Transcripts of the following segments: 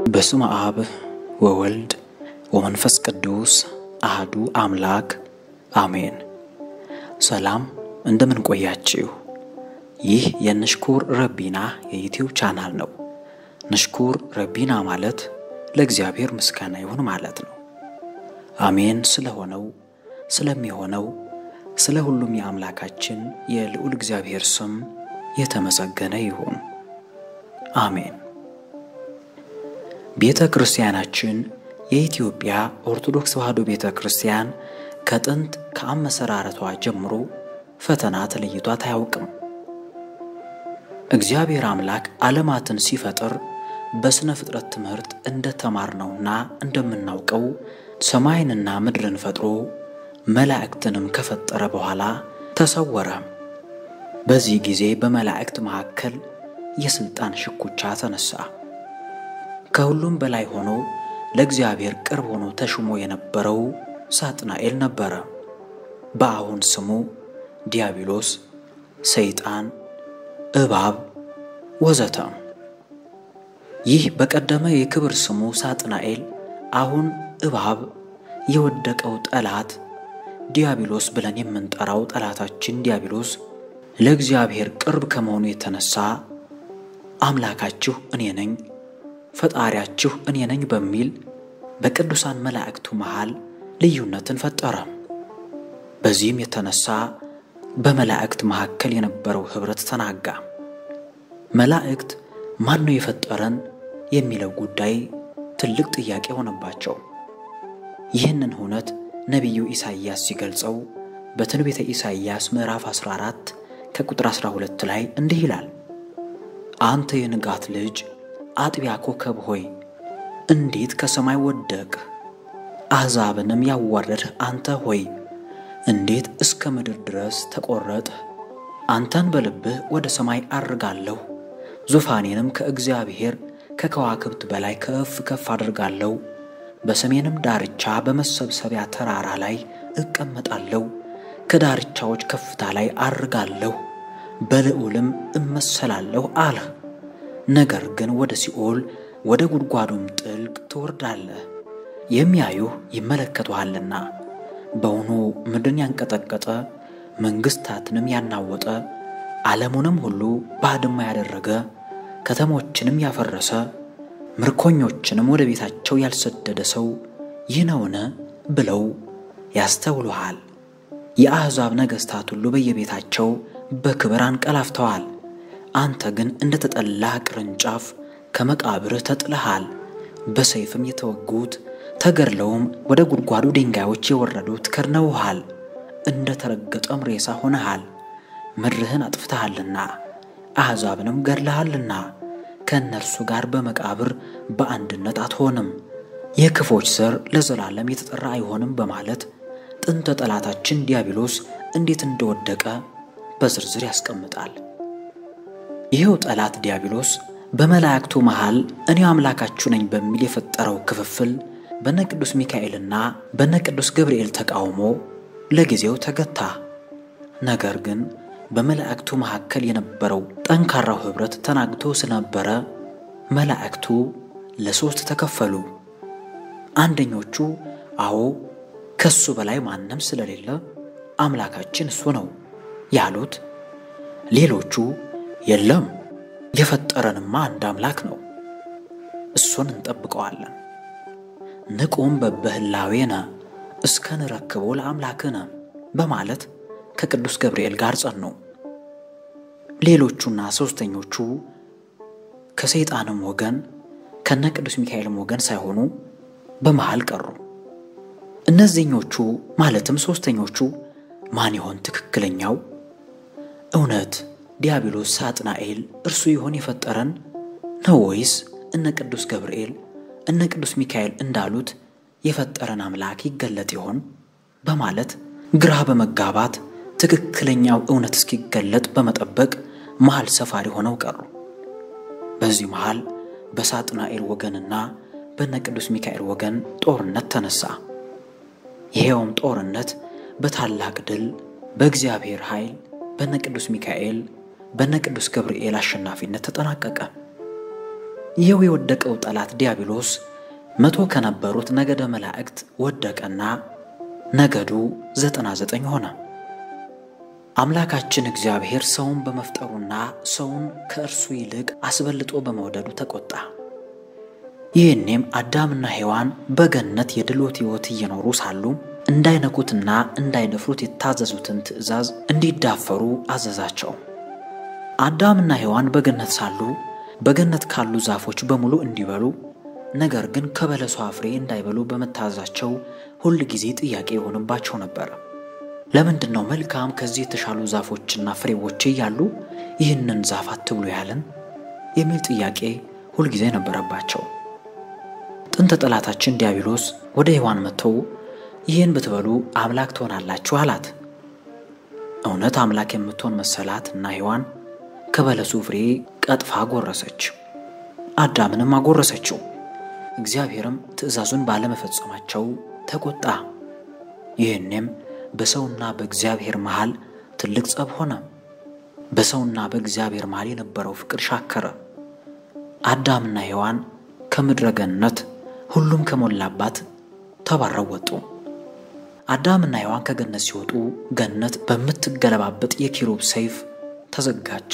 በስመ አብ ወወልድ ወመንፈስ ቅዱስ አህዱ አምላክ አሜን። ሰላም እንደምን ቆያችሁ? ይህ የንሽኩር ረቢና የዩቲዩብ ቻናል ነው። ንሽኩር ረቢና ማለት ለእግዚአብሔር ምስጋና ይሁን ማለት ነው። አሜን ስለሆነው ስለሚሆነው ስለ ሁሉም የአምላካችን የልዑል እግዚአብሔር ስም የተመሰገነ ይሁን። አሜን። ቤተ ክርስቲያናችን የኢትዮጵያ ኦርቶዶክስ ተዋሕዶ ቤተ ክርስቲያን ከጥንት ከአመሰራረቷ ጀምሮ ፈተና ተለይቷት አያውቅም። እግዚአብሔር አምላክ ዓለማትን ሲፈጥር በሥነ ፍጥረት ትምህርት እንደ ተማርነውና እንደምናውቀው ሰማይንና ምድርን ፈጥሮ መላእክትንም ከፈጠረ በኋላ ተሰወረ። በዚህ ጊዜ በመላእክት መካከል የሥልጣን ሽኩቻ ተነሳ። ከሁሉም በላይ ሆኖ ለእግዚአብሔር ቅርብ ሆኖ ተሹሞ የነበረው ሳጥናኤል ነበረ። በአሁን ስሙ ዲያብሎስ፣ ሰይጣን፣ እባብ ወዘተ። ይህ በቀደመ የክብር ስሙ ሳጥናኤል፣ አሁን እባብ፣ የወደቀው ጠላት ዲያብሎስ ብለን የምንጠራው ጠላታችን ዲያብሎስ ለእግዚአብሔር ቅርብ ከመሆኑ የተነሳ አምላካችሁ እኔ ነኝ ፈጣሪያችሁ እኔ ነኝ በሚል በቅዱሳን መላእክቱ መሃል ልዩነትን ፈጠረ። በዚህም የተነሳ በመላእክት መካከል የነበረው ኅብረት ተናጋ። መላእክት ማን ነው የፈጠረን የሚለው ጉዳይ ትልቅ ጥያቄ ሆነባቸው። ይህንን እውነት ነቢዩ ኢሳይያስ ሲገልጸው በትንቢተ ኢሳይያስ ምዕራፍ 14 ከቁጥር 12 ላይ እንዲህ ይላል፣ አንተ የንጋት ልጅ አጥቢያ ኮከብ ሆይ እንዴት ከሰማይ ወደቅህ? አሕዛብንም ያዋረድህ አንተ ሆይ እንዴት እስከ ምድር ድረስ ተቈረጥህ? አንተን በልብህ ወደ ሰማይ አርጋለሁ፣ ዙፋኔንም ከእግዚአብሔር ከከዋክብት በላይ ከፍ ከፍ አድርጋለሁ። በሰሜንም ዳርቻ በመሰብሰቢያ ተራራ ላይ እቀመጣለሁ፣ ከዳርቻዎች ከፍታ ላይ አርጋለሁ፣ በልዑልም እመሰላለሁ አልህ። ነገር ግን ወደ ሲኦል ወደ ጉድጓዱም ጥልቅ ትወርዳለህ። የሚያዩህ ይመለከቱሃልና በውኑ ምድርን ያንቀጠቀጠ መንግሥታትንም ያናወጠ ዓለሙንም ሁሉ ባድማ ያደረገ ከተሞችንም ያፈረሰ ምርኮኞችንም ወደ ቤታቸው ያልሰደደ ሰው ይህ ነውን? ብለው ያስተውሉሃል። የአሕዛብ ነገሥታት ሁሉ በየቤታቸው በክብር አንቀላፍተዋል። አንተ ግን እንደ ተጠላ ቅርንጫፍ ከመቃብርህ ተጥለሃል። በሰይፍም የተወጉት ተገድለውም ወደ ጉድጓዱ ድንጋዮች የወረዱት ከድነውሃል። እንደ ተረገጠም ሬሳ ሆነሃል። ምድርህን አጥፍተሃልና አሕዛብንም ገድለሃልና ከእነርሱ ጋር በመቃብር በአንድነት አትሆንም። የክፎች ዘር ለዘላለም የተጠራ አይሆንም በማለት ጥንተ ጠላታችን ዲያብሎስ እንዴት እንደወደቀ በዝርዝር ያስቀምጣል። ይኸው ጠላት ዲያብሎስ በመላእክቱ መሃል እኔ አምላካችሁ ነኝ በሚል የፈጠረው ክፍፍል በነ ቅዱስ ሚካኤልና በነ ቅዱስ ገብርኤል ተቃውሞ ለጊዜው ተገታ። ነገር ግን በመላእክቱ መካከል የነበረው ጠንካራው ኅብረት ተናግቶ ስለነበረ መላእክቱ ለሦስት ተከፈሉ። አንደኞቹ አዎ ከሱ በላይ ማንም ስለሌለ አምላካችን እሱ ነው ያሉት፣ ሌሎቹ የለም የፈጠረንማ አንድ አምላክ ነው፣ እሱን እንጠብቀዋለን። ንቁም በበህላዌነ እስከ ንረክቦ ለአምላክነ በማለት ከቅዱስ ገብርኤል ጋር ጸኑ። ሌሎቹና ሦስተኞቹ ከሰይጣንም ወገን ከነ ቅዱስ ሚካኤልም ወገን ሳይሆኑ በመሃል ቀሩ። እነዚህኞቹ ማለትም ሦስተኞቹ ማን ይሆን ትክክለኛው? እውነት ዲያብሎስ ሳጥናኤል እርሱ ይሆን የፈጠረን ነው ወይስ እነ ቅዱስ ገብርኤል እነ ቅዱስ ሚካኤል እንዳሉት የፈጠረን አምላክ ይገለጥ ይሆን በማለት ግራ በመጋባት ትክክለኛው እውነት እስኪገለጥ በመጠበቅ መሃል ሰፋሪ ሆነው ቀሩ። በዚህ መሃል በሳጥናኤል ወገንና በነ ቅዱስ ሚካኤል ወገን ጦርነት ተነሳ። ይሄውም ጦርነት በታላቅ ድል በእግዚአብሔር ኃይል በነ ቅዱስ ሚካኤል በነ ቅዱስ ገብርኤል አሸናፊነት ተጠናቀቀ። ይኸው የወደቀው ጠላት ዲያብሎስ መቶ ከነበሩት ነገደ መላእክት ወደቀና ነገዱ ዘጠና ዘጠኝ ሆነ። አምላካችን እግዚአብሔር ሰውን በመፍጠሩና ሰውን ከእርሱ ይልቅ አስበልጦ በመውደዱ ተቆጣ። ይህኔም አዳምና ሔዋን በገነት የድሎት ሕይወት እየኖሩ ሳሉ እንዳይነኩትና እንዳይደፍሩት የታዘዙትን ትእዛዝ እንዲዳፈሩ አዘዛቸው። አዳምና ሔዋን በገነት ሳሉ በገነት ካሉ ዛፎች በሙሉ እንዲበሉ ነገር ግን ከበለሷ ፍሬ እንዳይበሉ በመታዘዛቸው ሁል ጊዜ ጥያቄ የሆንባቸው ነበር። ለምንድን ነው መልካም ከዚህ የተሻሉ ዛፎችና ፍሬዎች እያሉ ይህንን ዛፍ አትብሉ ያለን የሚል ጥያቄ ሁልጊዜ ነበረባቸው። ጥንተ ጠላታችን ዲያብሎስ ወደ ሔዋን መጥተው ይህን ብትበሉ አምላክ ትሆናላችሁ አላት። እውነት አምላክ የምትሆን መሰላት እና ሔዋን ከበለሱ ፍሬ ቀጥፋ ጎረሰች፣ አዳምንም አጎረሰችው። እግዚአብሔርም ትእዛዙን ባለመፈጸማቸው ተቆጣ። ይህንም በሰውና በእግዚአብሔር መሃል ትልቅ ጸብ ሆነ። በሰውና በእግዚአብሔር መሃል የነበረው ፍቅር ሻከረ። አዳምና ሔዋን ከምድረ ገነት ሁሉም ከሞላባት ተባረው ወጡ። አዳምና ሔዋን ከገነት ሲወጡ ገነት በምትገለባበጥ የኪሩብ ሰይፍ ተዘጋች።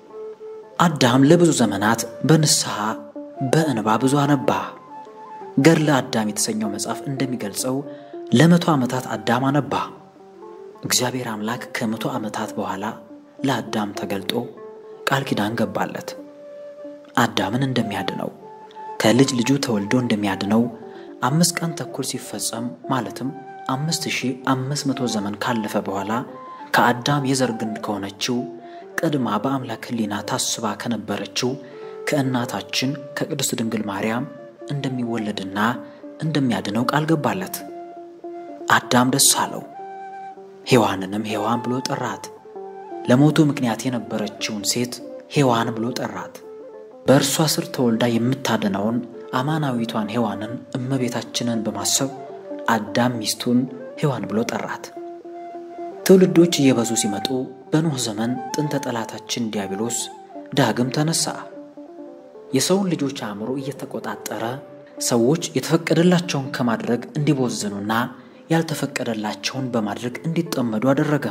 አዳም ለብዙ ዘመናት በንስሐ በእንባ ብዙ አነባ። ገድለ አዳም የተሰኘው መጽሐፍ እንደሚገልጸው ለመቶ ዓመታት አዳም አነባ። እግዚአብሔር አምላክ ከመቶ ዓመታት በኋላ ለአዳም ተገልጦ ቃል ኪዳን ገባለት። አዳምን እንደሚያድነው ከልጅ ልጁ ተወልዶ እንደሚያድነው አምስት ቀን ተኩል ሲፈጸም ማለትም አምስት ሺህ አምስት መቶ ዘመን ካለፈ በኋላ ከአዳም የዘር ግንድ ከሆነችው ቀድማ በአምላክ ሕሊና ታስባ ከነበረችው ከእናታችን ከቅድስት ድንግል ማርያም እንደሚወለድና እንደሚያድነው ቃል ገባለት። አዳም ደስ አለው። ሔዋንንም ሔዋን ብሎ ጠራት። ለሞቱ ምክንያት የነበረችውን ሴት ሔዋን ብሎ ጠራት። በእርሷ ስር ተወልዳ የምታድነውን አማናዊቷን ሔዋንን እመቤታችንን በማሰብ አዳም ሚስቱን ሔዋን ብሎ ጠራት። ትውልዶች እየበዙ ሲመጡ በኖህ ዘመን ጥንተ ጠላታችን ዲያብሎስ ዳግም ተነሳ። የሰውን ልጆች አእምሮ እየተቆጣጠረ ሰዎች የተፈቀደላቸውን ከማድረግ እንዲቦዝኑና ያልተፈቀደላቸውን በማድረግ እንዲጠመዱ አደረገ።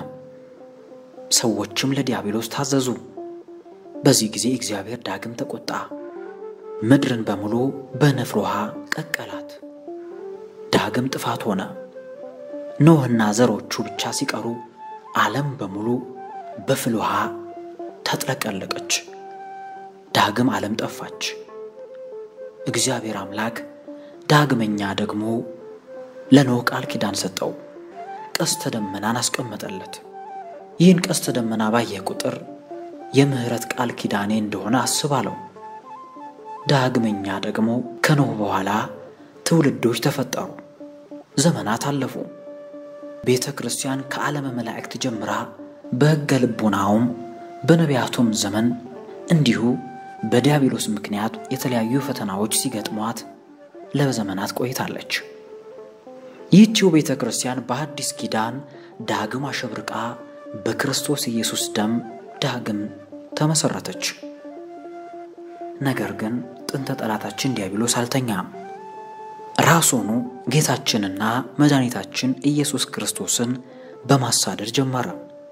ሰዎችም ለዲያብሎስ ታዘዙ። በዚህ ጊዜ እግዚአብሔር ዳግም ተቆጣ። ምድርን በሙሉ በንፍር ውሃ ቀቀላት። ዳግም ጥፋት ሆነ። ኖህና ዘሮቹ ብቻ ሲቀሩ ዓለም በሙሉ በፍል ውሃ ተጥለቀለቀች። ዳግም ዓለም ጠፋች። እግዚአብሔር አምላክ ዳግመኛ ደግሞ ለኖህ ቃል ኪዳን ሰጠው። ቀስተ ደመናን አስቀመጠለት። ይህን ቀስተ ደመና ባየ ቁጥር የምሕረት ቃል ኪዳኔ እንደሆነ አስባለው። ዳግመኛ ደግሞ ከኖህ በኋላ ትውልዶች ተፈጠሩ። ዘመናት አለፉ። ቤተ ክርስቲያን ከዓለመ መላእክት ጀምራ በሕገ ልቡናውም በነቢያቱም ዘመን እንዲሁ በዲያብሎስ ምክንያት የተለያዩ ፈተናዎች ሲገጥሟት ለዘመናት ቆይታለች። ይህቺው ቤተ ክርስቲያን በአዲስ ኪዳን ዳግም አሸብርቃ በክርስቶስ ኢየሱስ ደም ዳግም ተመሠረተች። ነገር ግን ጥንተ ጠላታችን ዲያብሎስ አልተኛም። ራሱኑ ጌታችንና መድኃኒታችን ኢየሱስ ክርስቶስን በማሳደድ ጀመረ።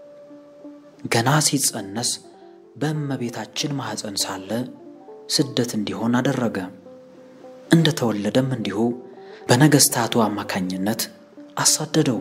ገና ሲጸነስ በእመቤታችን ማኅፀን ሳለ ስደት እንዲሆን አደረገ። እንደ ተወለደም እንዲሁ በነገሥታቱ አማካኝነት አሳደደው።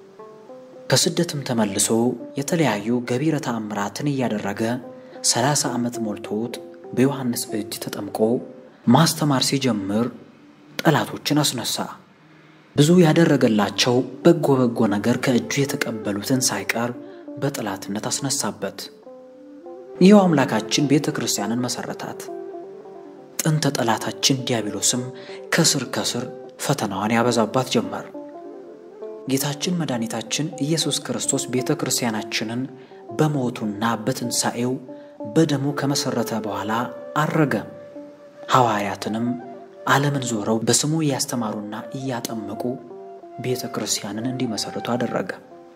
ከስደትም ተመልሶ የተለያዩ ገቢረ ተአምራትን እያደረገ ሰላሳ ዓመት ሞልቶት በዮሐንስ እጅ ተጠምቆ ማስተማር ሲጀምር ጠላቶችን አስነሳ። ብዙ ያደረገላቸው በጎ በጎ ነገር ከእጁ የተቀበሉትን ሳይቀር በጠላትነት አስነሳበት። ይኸው አምላካችን ቤተ ክርስቲያንን መሠረታት። ጥንተ ጠላታችን ዲያብሎስም ከስር ከስር ፈተናዋን ያበዛባት ጀመር። ጌታችን መድኃኒታችን ኢየሱስ ክርስቶስ ቤተ ክርስቲያናችንን በሞቱና በትንሣኤው በደሙ ከመሠረተ በኋላ አረገ። ሐዋርያትንም ዓለምን ዞረው በስሙ እያስተማሩና እያጠመቁ ቤተ ክርስቲያንን እንዲመሠርቱ አደረገ።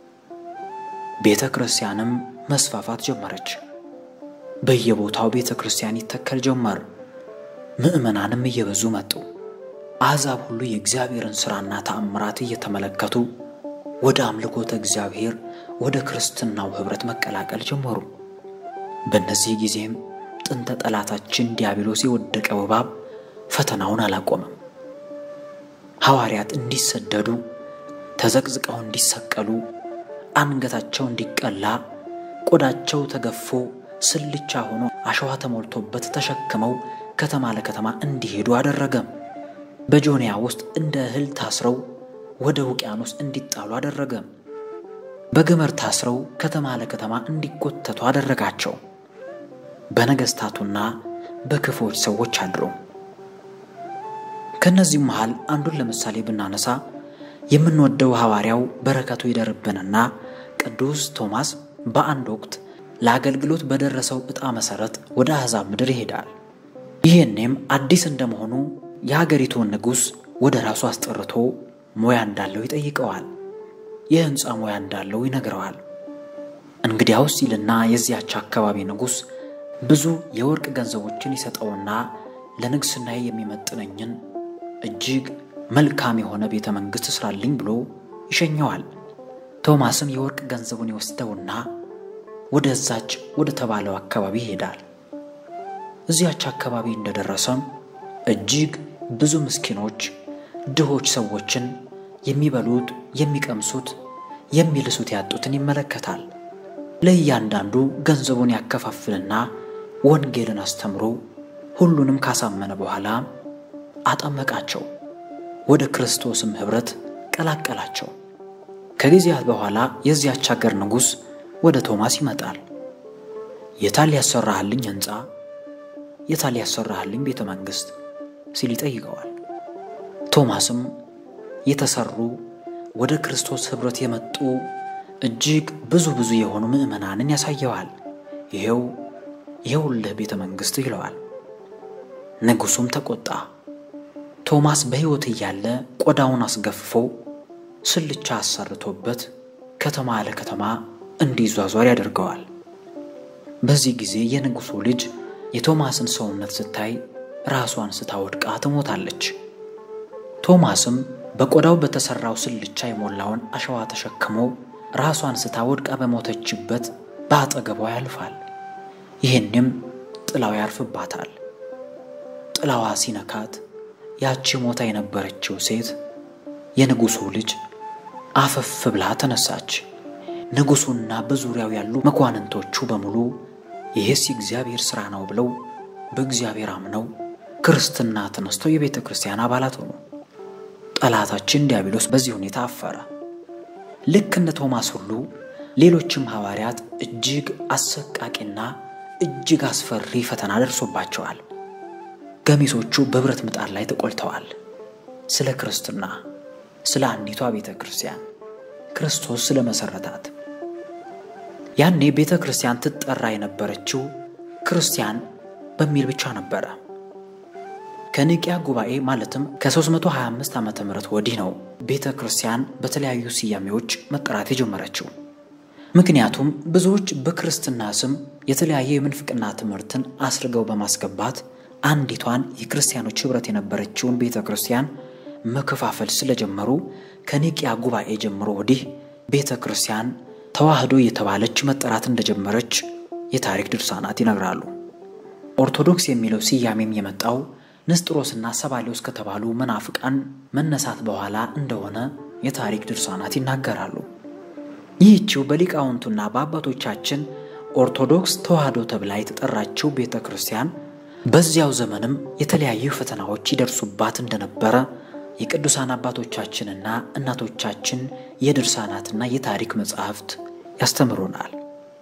ቤተ ክርስቲያንም መስፋፋት ጀመረች። በየቦታው ቤተ ክርስቲያን ይተከል ጀመር። ምዕመናንም እየበዙ መጡ። አሕዛብ ሁሉ የእግዚአብሔርን ሥራና ተአምራት እየተመለከቱ ወደ አምልኮተ እግዚአብሔር ወደ ክርስትናው ኅብረት መቀላቀል ጀመሩ። በእነዚህ ጊዜም ጥንተ ጠላታችን ዲያብሎስ የወደቀው እባብ ፈተናውን አላቆመም። ሐዋርያት እንዲሰደዱ፣ ተዘቅዝቀው እንዲሰቀሉ፣ አንገታቸው እንዲቀላ፣ ቆዳቸው ተገፎ ስልቻ ሆኖ አሸዋ ተሞልቶበት ተሸክመው ከተማ ለከተማ እንዲሄዱ አደረገም። በጆንያ ውስጥ እንደ እህል ታስረው ወደ ውቅያኖስ እንዲጣሉ አደረገም። በገመድ ታስረው ከተማ ለከተማ እንዲጎተቱ አደረጋቸው። በነገሥታቱና በክፎች ሰዎች አድሮ ከእነዚህም መሃል አንዱን ለምሳሌ ብናነሳ የምንወደው ሐዋርያው በረከቱ ይደርብንና ቅዱስ ቶማስ በአንድ ወቅት ለአገልግሎት በደረሰው ዕጣ መሠረት ወደ አሕዛብ ምድር ይሄዳል። ይህኔም አዲስ እንደመሆኑ የሀገሪቱን ንጉሥ ወደ ራሱ አስጠርቶ ሙያ እንዳለው ይጠይቀዋል። የሕንፃ ሙያ እንዳለው ይነግረዋል። እንግዲያውስ ይልና የዚያች አካባቢ ንጉሥ ብዙ የወርቅ ገንዘቦችን ይሰጠውና ለንግሥናዬ የሚመጥነኝን እጅግ መልካም የሆነ ቤተ መንግሥት ስራልኝ ብሎ ይሸኘዋል። ቶማስም የወርቅ ገንዘቡን ይወስደውና ወደዛች ወደ ተባለው አካባቢ ይሄዳል። እዚያች አካባቢ እንደደረሰም እጅግ ብዙ ምስኪኖች፣ ድሆች ሰዎችን የሚበሉት፣ የሚቀምሱት፣ የሚልሱት ያጡትን ይመለከታል። ለእያንዳንዱ ገንዘቡን ያከፋፍልና ወንጌልን አስተምሮ ሁሉንም ካሳመነ በኋላ አጠመቃቸው። ወደ ክርስቶስም ኅብረት ቀላቀላቸው። ከጊዜያት በኋላ የዚያች አገር ንጉሥ ወደ ቶማስ ይመጣል። የታል ያሰራህልኝ ሕንፃ፣ የታል ያሰራህልኝ ቤተ መንግሥት ሲል ይጠይቀዋል። ቶማስም የተሰሩ ወደ ክርስቶስ ኅብረት የመጡ እጅግ ብዙ ብዙ የሆኑ ምዕመናንን ያሳየዋል። ይሄው ይኸውልህ ቤተ መንግሥት ይለዋል። ንጉሡም ተቆጣ። ቶማስ በሕይወት እያለ ቆዳውን አስገፍፎ ስልቻ አሰርቶበት ከተማ ለከተማ እንዲዟዟር ያደርገዋል። በዚህ ጊዜ የንጉሡ ልጅ የቶማስን ሰውነት ስታይ ራሷን ስታወድቃ ትሞታለች። ቶማስም በቆዳው በተሠራው ስልቻ የሞላውን አሸዋ ተሸክሞ ራሷን ስታወድቃ በሞተችበት በአጠገቧ ያልፋል። ይህንም ጥላው ያርፍባታል። ጥላዋ ሲነካት ያቺ ሞታ የነበረችው ሴት የንጉሡ ልጅ አፈፍ ብላ ተነሳች። ንጉሡና በዙሪያው ያሉ መኳንንቶቹ በሙሉ ይህስ የእግዚአብሔር ሥራ ነው ብለው በእግዚአብሔር አምነው ክርስትና ተነስተው የቤተ ክርስቲያን አባላት ሆኑ። ጠላታችን ዲያብሎስ በዚህ ሁኔታ አፈረ። ልክ እንደ ቶማስ ሁሉ ሌሎችም ሐዋርያት እጅግ አሰቃቂና እጅግ አስፈሪ ፈተና ደርሶባቸዋል። ገሚሶቹ በብረት ምጣድ ላይ ተቆልተዋል። ስለ ክርስትና፣ ስለ አንዲቷ ቤተ ክርስቲያን ክርስቶስ ስለ መሠረታት። ያኔ ቤተ ክርስቲያን ትጠራ የነበረችው ክርስቲያን በሚል ብቻ ነበረ። ከኒቅያ ጉባኤ ማለትም ከ325 ዓመተ ምህረት ወዲህ ነው ቤተ ክርስቲያን በተለያዩ ስያሜዎች መጠራት የጀመረችው። ምክንያቱም ብዙዎች በክርስትና ስም የተለያየ የምንፍቅና ትምህርትን አስርገው በማስገባት አንዲቷን የክርስቲያኖች ኅብረት የነበረችውን ቤተ ክርስቲያን መከፋፈል ስለጀመሩ ከኒቅያ ጉባኤ ጀምሮ ወዲህ ቤተ ክርስቲያን ተዋህዶ የተባለች መጠራት እንደጀመረች የታሪክ ድርሳናት ይነግራሉ። ኦርቶዶክስ የሚለው ስያሜም የመጣው ንስጥሮስና ሰባሌዎስ ከተባሉ መናፍቃን መነሳት በኋላ እንደሆነ የታሪክ ድርሳናት ይናገራሉ። ይህችው በሊቃውንቱና በአባቶቻችን ኦርቶዶክስ ተዋህዶ ተብላ የተጠራችው ቤተ ክርስቲያን በዚያው ዘመንም የተለያዩ ፈተናዎች ይደርሱባት እንደነበረ የቅዱሳን አባቶቻችንና እናቶቻችን የድርሳናትና የታሪክ መጻሕፍት ያስተምሩናል።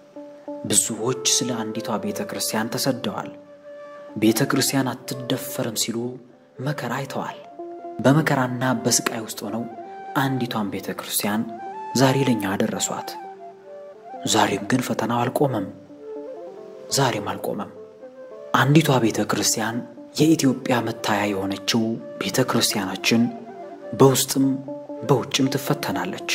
ብዙዎች ስለ አንዲቷ ቤተ ክርስቲያን ተሰደዋል። ቤተ ክርስቲያን አትደፈርም ሲሉ መከራ አይተዋል። በመከራና በስቃይ ውስጥ ሆነው አንዲቷን ቤተ ክርስቲያን ዛሬ ለእኛ አደረሷት። ዛሬም ግን ፈተናው አልቆመም። ዛሬም አልቆመም። አንዲቷ ቤተ ክርስቲያን የኢትዮጵያ መታያ የሆነችው ቤተ ክርስቲያናችን በውስጥም በውጭም ትፈተናለች።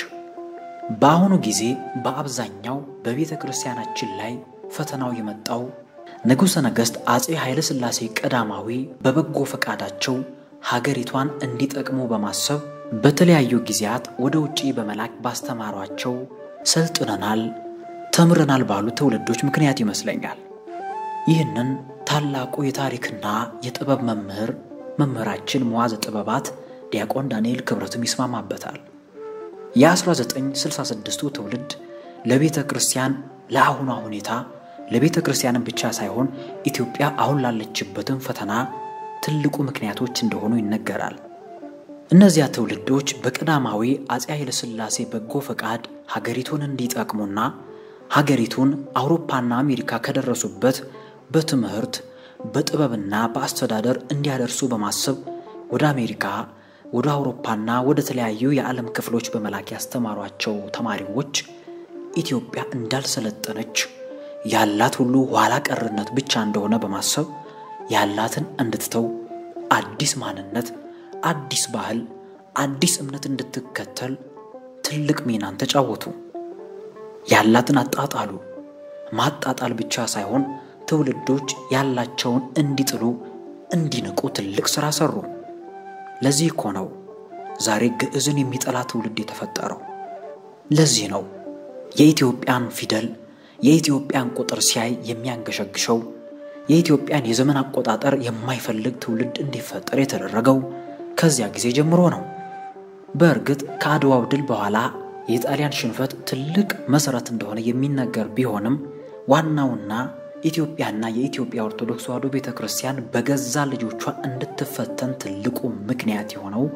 በአሁኑ ጊዜ በአብዛኛው በቤተ ክርስቲያናችን ላይ ፈተናው የመጣው ንጉሠ ነገሥት አፄ ኃይለ ሥላሴ ቀዳማዊ በበጎ ፈቃዳቸው ሀገሪቷን እንዲጠቅሙ በማሰብ በተለያዩ ጊዜያት ወደ ውጪ በመላክ ባስተማሯቸው ሰልጥነናል፣ ተምረናል ባሉ ትውልዶች ምክንያት ይመስለኛል። ይህንን ታላቁ የታሪክና የጥበብ መምህር መምህራችን መዋዘ ጥበባት ዲያቆን ዳንኤል ክብረትም ይስማማበታል። የ1966ቱ ትውልድ ለቤተ ክርስቲያን ለአሁኗ ሁኔታ ለቤተ ክርስቲያንም ብቻ ሳይሆን ኢትዮጵያ አሁን ላለችበትም ፈተና ትልቁ ምክንያቶች እንደሆኑ ይነገራል። እነዚያ ትውልዶች በቀዳማዊ አፄ ኃይለ ሥላሴ በጎ ፈቃድ ሀገሪቱን እንዲጠቅሙና ሀገሪቱን አውሮፓና አሜሪካ ከደረሱበት በትምህርት በጥበብና በአስተዳደር እንዲያደርሱ በማሰብ ወደ አሜሪካ ወደ አውሮፓና ወደ ተለያዩ የዓለም ክፍሎች በመላክ ያስተማሯቸው ተማሪዎች ኢትዮጵያ እንዳልሰለጠነች ያላት ሁሉ ኋላ ቀርነት ብቻ እንደሆነ በማሰብ ያላትን እንድትተው አዲስ ማንነት፣ አዲስ ባህል፣ አዲስ እምነት እንድትከተል ትልቅ ሚናን ተጫወቱ። ያላትን አጣጣሉ። ማጣጣል ብቻ ሳይሆን ትውልዶች ያላቸውን እንዲጥሉ እንዲንቁ ትልቅ ሥራ ሰሩ። ለዚህ እኮ ነው ዛሬ ግዕዝን የሚጠላ ትውልድ የተፈጠረው። ለዚህ ነው የኢትዮጵያን ፊደል የኢትዮጵያን ቁጥር ሲያይ የሚያንገሸግሸው የኢትዮጵያን የዘመን አቆጣጠር የማይፈልግ ትውልድ እንዲፈጠር የተደረገው ከዚያ ጊዜ ጀምሮ ነው። በእርግጥ ከአድዋው ድል በኋላ የጣሊያን ሽንፈት ትልቅ መሠረት እንደሆነ የሚነገር ቢሆንም ዋናውና ኢትዮጵያና የኢትዮጵያ ኦርቶዶክስ ተዋሕዶ ቤተ ክርስቲያን በገዛ ልጆቿ እንድትፈተን ትልቁ ምክንያት የሆነው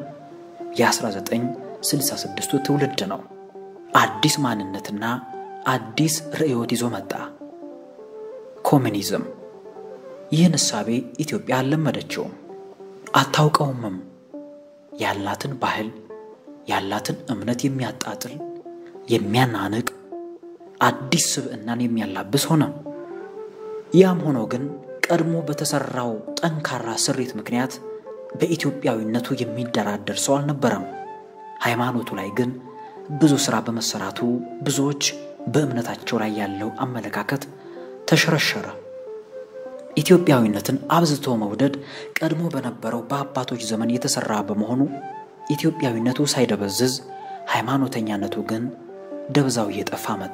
የ1966ቱ ትውልድ ነው። አዲስ ማንነትና አዲስ ርዕዮት ይዞ መጣ። ኮሚኒዝም። ይህን እሳቤ ኢትዮጵያ አልለመደችውም፣ አታውቀውምም። ያላትን ባህል ያላትን እምነት የሚያጣጥል የሚያናንቅ አዲስ ስብዕናን የሚያላብስ ሆነ። ያም ሆኖ ግን ቀድሞ በተሠራው ጠንካራ ስሪት ምክንያት በኢትዮጵያዊነቱ የሚደራደር ሰው አልነበረም። ሃይማኖቱ ላይ ግን ብዙ ሥራ በመሰራቱ ብዙዎች በእምነታቸው ላይ ያለው አመለካከት ተሸረሸረ። ኢትዮጵያዊነትን አብዝቶ መውደድ ቀድሞ በነበረው በአባቶች ዘመን የተሠራ በመሆኑ ኢትዮጵያዊነቱ ሳይደበዝዝ ሃይማኖተኛነቱ ግን ደብዛው እየጠፋ መጣ።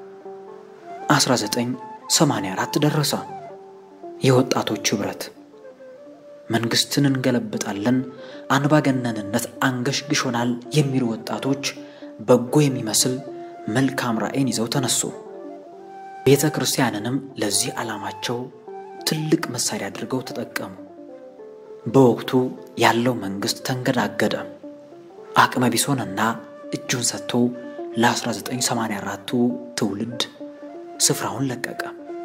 1984 ደረሰ። የወጣቶች ኅብረት መንግሥትን እንገለብጣለን፣ አንባገነንነት አንገሽግሾናል የሚሉ ወጣቶች በጎ የሚመስል መልካም ራዕይን ይዘው ተነሱ። ቤተ ክርስቲያንንም ለዚህ ዓላማቸው ትልቅ መሣሪያ አድርገው ተጠቀሙ። በወቅቱ ያለው መንግሥት ተንገዳገደ። አቅመ ቢሶንና እጁን ሰጥቶ ለ1984ቱ ትውልድ ስፍራውን ለቀቀ።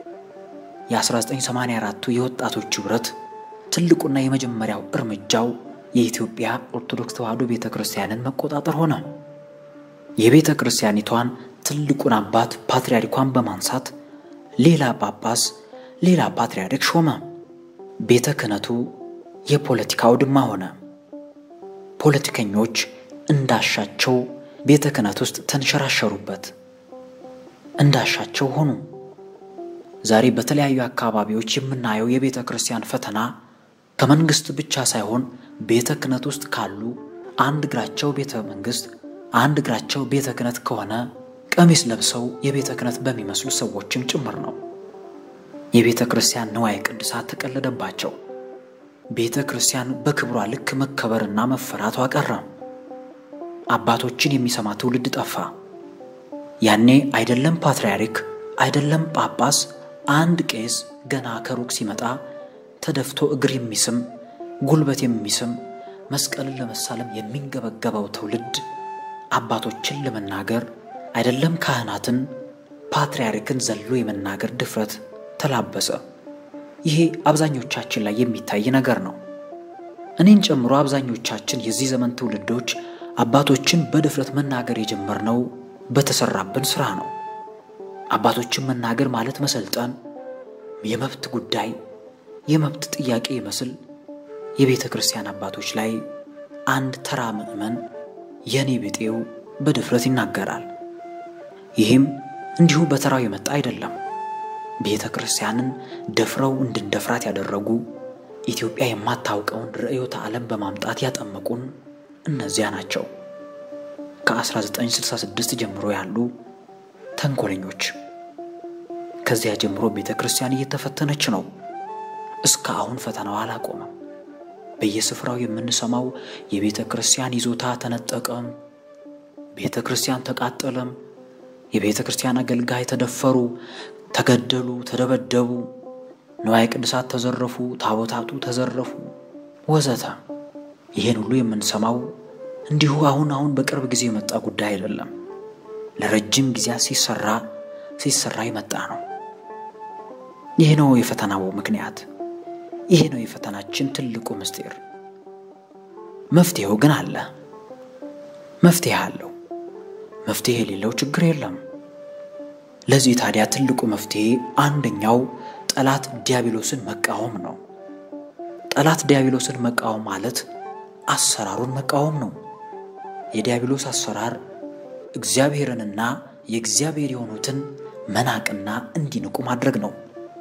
የ1984ቱ የወጣቶች ኅብረት ትልቁና የመጀመሪያው እርምጃው የኢትዮጵያ ኦርቶዶክስ ተዋሕዶ ቤተ ክርስቲያንን መቆጣጠር ሆነ። የቤተ ክርስቲያኒቷን ትልቁን አባት ፓትርያርኳን በማንሳት ሌላ ጳጳስ፣ ሌላ ፓትርያርክ ሾመ። ቤተ ክህነቱ የፖለቲካ አውድማ ሆነ። ፖለቲከኞች እንዳሻቸው ቤተ ክህነት ውስጥ ተንሸራሸሩበት፣ እንዳሻቸው ሆኑ። ዛሬ በተለያዩ አካባቢዎች የምናየው የቤተ ክርስቲያን ፈተና ከመንግሥት ብቻ ሳይሆን ቤተ ክህነት ውስጥ ካሉ አንድ እግራቸው ቤተ መንግሥት አንድ እግራቸው ቤተ ክህነት ከሆነ ቀሚስ ለብሰው የቤተ ክህነት በሚመስሉ ሰዎችም ጭምር ነው። የቤተ ክርስቲያን ንዋየ ቅድሳት ተቀለደባቸው። ቤተ ክርስቲያን በክብሯ ልክ መከበርና መፈራቷ ቀረ። አባቶችን የሚሰማ ትውልድ ጠፋ። ያኔ አይደለም ፓትርያርክ አይደለም ጳጳስ፣ አንድ ቄስ ገና ከሩቅ ሲመጣ ተደፍቶ እግር የሚስም ጉልበት የሚስም መስቀልን ለመሳለም የሚንገበገበው ትውልድ አባቶችን ለመናገር አይደለም ካህናትን ፓትርያርክን ዘሎ የመናገር ድፍረት ተላበሰ። ይሄ አብዛኞቻችን ላይ የሚታይ ነገር ነው። እኔን ጨምሮ አብዛኞቻችን የዚህ ዘመን ትውልዶች አባቶችን በድፍረት መናገር የጀመርነው በተሰራብን ስራ ነው። አባቶችን መናገር ማለት መሰልጠን፣ የመብት ጉዳይ፣ የመብት ጥያቄ ይመስል የቤተ ክርስቲያን አባቶች ላይ አንድ ተራ ምዕመን የኔ ብጤው በድፍረት ይናገራል። ይህም እንዲሁ በተራው የመጣ አይደለም። ቤተ ክርስቲያንን ደፍረው እንድንደፍራት ያደረጉ ኢትዮጵያ የማታውቀውን ርዕዮተ ዓለም በማምጣት ያጠመቁን እነዚያ ናቸው። ከ1966 ጀምሮ ያሉ ተንኮለኞች። ከዚያ ጀምሮ ቤተ ክርስቲያን እየተፈተነች ነው። እስከ አሁን ፈተናው አላቆመም። በየስፍራው የምንሰማው የቤተ ክርስቲያን ይዞታ ተነጠቀም፣ ቤተ ክርስቲያን ተቃጠለም፣ የቤተ ክርስቲያን አገልጋይ ተደፈሩ፣ ተገደሉ፣ ተደበደቡ፣ ንዋየ ቅድሳት ተዘረፉ፣ ታቦታቱ ተዘረፉ፣ ወዘተ። ይህን ሁሉ የምንሰማው እንዲሁ አሁን አሁን በቅርብ ጊዜ የመጣ ጉዳይ አይደለም። ለረጅም ጊዜያት ሲሰራ ሲሰራ የመጣ ነው። ይህ ነው የፈተናው ምክንያት። ይህ ነው የፈተናችን ትልቁ ምስጢር። መፍትሄው ግን አለ። መፍትሄ አለው። መፍትሄ የሌለው ችግር የለም። ለዚህ ታዲያ ትልቁ መፍትሄ አንደኛው ጠላት ዲያብሎስን መቃወም ነው። ጠላት ዲያብሎስን መቃወም ማለት አሰራሩን መቃወም ነው። የዲያብሎስ አሰራር እግዚአብሔርንና የእግዚአብሔር የሆኑትን መናቅና እንዲንቁ ማድረግ ነው።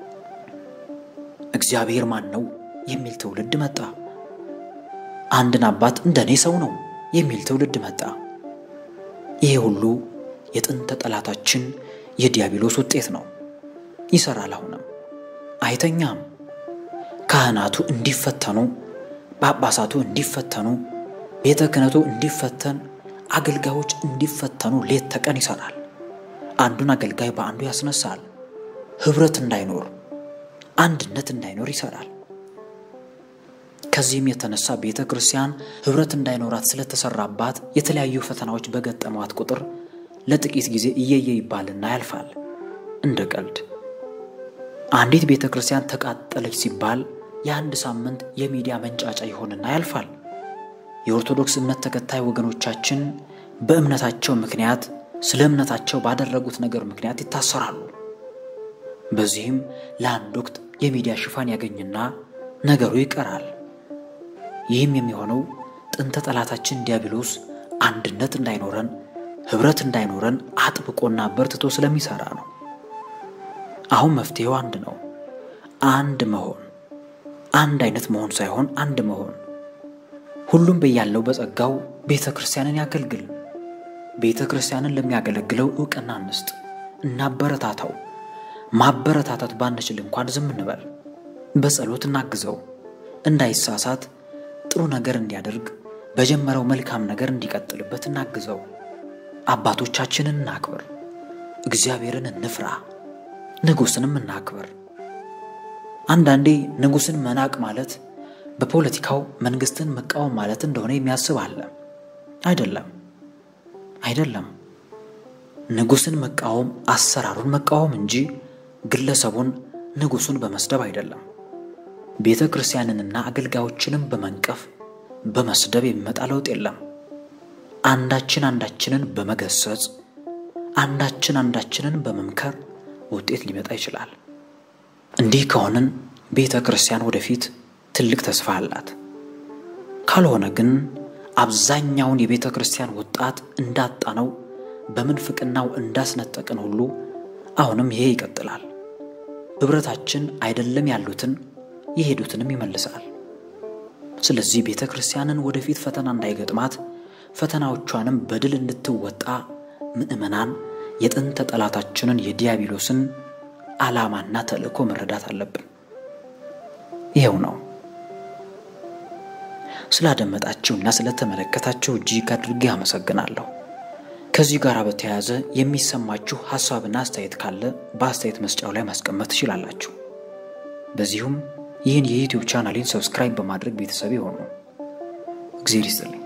እግዚአብሔር ማን ነው የሚል ትውልድ መጣ። አንድን አባት እንደ እኔ ሰው ነው የሚል ትውልድ መጣ። ይሄ ሁሉ የጥንተ ጠላታችን የዲያብሎስ ውጤት ነው። ይሰራል። አሁንም አይተኛም። ካህናቱ እንዲፈተኑ፣ ጳጳሳቱ እንዲፈተኑ፣ ቤተ ክህነቱ እንዲፈተን፣ አገልጋዮች እንዲፈተኑ ሌት ተቀን ይሰራል። አንዱን አገልጋይ በአንዱ ያስነሳል። ኅብረት እንዳይኖር አንድነት እንዳይኖር ይሰራል። ከዚህም የተነሳ ቤተ ክርስቲያን ኅብረት እንዳይኖራት ስለተሰራባት የተለያዩ ፈተናዎች በገጠሟት ቁጥር ለጥቂት ጊዜ እየየ ይባልና ያልፋል እንደ ቀልድ። አንዲት ቤተ ክርስቲያን ተቃጠለች ሲባል የአንድ ሳምንት የሚዲያ መንጫጫ ይሆንና ያልፋል። የኦርቶዶክስ እምነት ተከታይ ወገኖቻችን በእምነታቸው ምክንያት ስለ እምነታቸው ባደረጉት ነገር ምክንያት ይታሰራሉ። በዚህም ለአንድ ወቅት የሚዲያ ሽፋን ያገኝና ነገሩ ይቀራል። ይህም የሚሆነው ጥንተ ጠላታችን ዲያብሎስ አንድነት እንዳይኖረን፣ ኅብረት እንዳይኖረን አጥብቆና በርትቶ ስለሚሰራ ነው። አሁን መፍትሄው አንድ ነው። አንድ መሆን፣ አንድ አይነት መሆን ሳይሆን አንድ መሆን። ሁሉም በያለው በጸጋው ቤተ ክርስቲያንን ያገልግል። ቤተ ክርስቲያንን ለሚያገለግለው ዕውቅና እንስጥ፣ እናበረታታው። ማበረታታት ባንችል እንኳን ዝም እንበል። በጸሎት እናግዘው። እንዳይሳሳት ጥሩ ነገር እንዲያደርግ በጀመረው መልካም ነገር እንዲቀጥልበት እናግዘው። አባቶቻችንን እናክብር። እግዚአብሔርን እንፍራ። ንጉሥንም እናክብር። አንዳንዴ ንጉሥን መናቅ ማለት በፖለቲካው መንግሥትን መቃወም ማለት እንደሆነ የሚያስብ አለ። አይደለም፣ አይደለም። ንጉሥን መቃወም አሰራሩን መቃወም እንጂ ግለሰቡን ንጉሡን በመስደብ አይደለም። ቤተ ክርስቲያንንና አገልጋዮችንም በመንቀፍ በመስደብ የሚመጣ ለውጥ የለም። አንዳችን አንዳችንን በመገሰጽ አንዳችን አንዳችንን በመምከር ውጤት ሊመጣ ይችላል። እንዲህ ከሆንን ቤተ ክርስቲያን ወደፊት ትልቅ ተስፋ አላት። ካልሆነ ግን አብዛኛውን የቤተ ክርስቲያን ወጣት እንዳጣነው በምንፍቅናው እንዳስነጠቅን ሁሉ አሁንም ይሄ ይቀጥላል። ኅብረታችን አይደለም ያሉትን የሄዱትንም ይመልሳል። ስለዚህ ቤተ ክርስቲያንን ወደፊት ፈተና እንዳይገጥማት ፈተናዎቿንም በድል እንድትወጣ ምዕመናን የጥንተ ጠላታችንን የዲያብሎስን ዓላማና ተልእኮ መረዳት አለብን። ይኸው ነው። ስላደመጣችሁና ስለተመለከታችሁ እጅግ አድርጌ አመሰግናለሁ። ከዚህ ጋር በተያያዘ የሚሰማችሁ ሐሳብና አስተያየት ካለ በአስተያየት መስጫው ላይ ማስቀመጥ ትችላላችሁ። በዚሁም ይህን የዩቲዩብ ቻናሌን ሰብስክራይብ በማድረግ ቤተሰብ የሆኑ እግዜር ይስጥልኝ።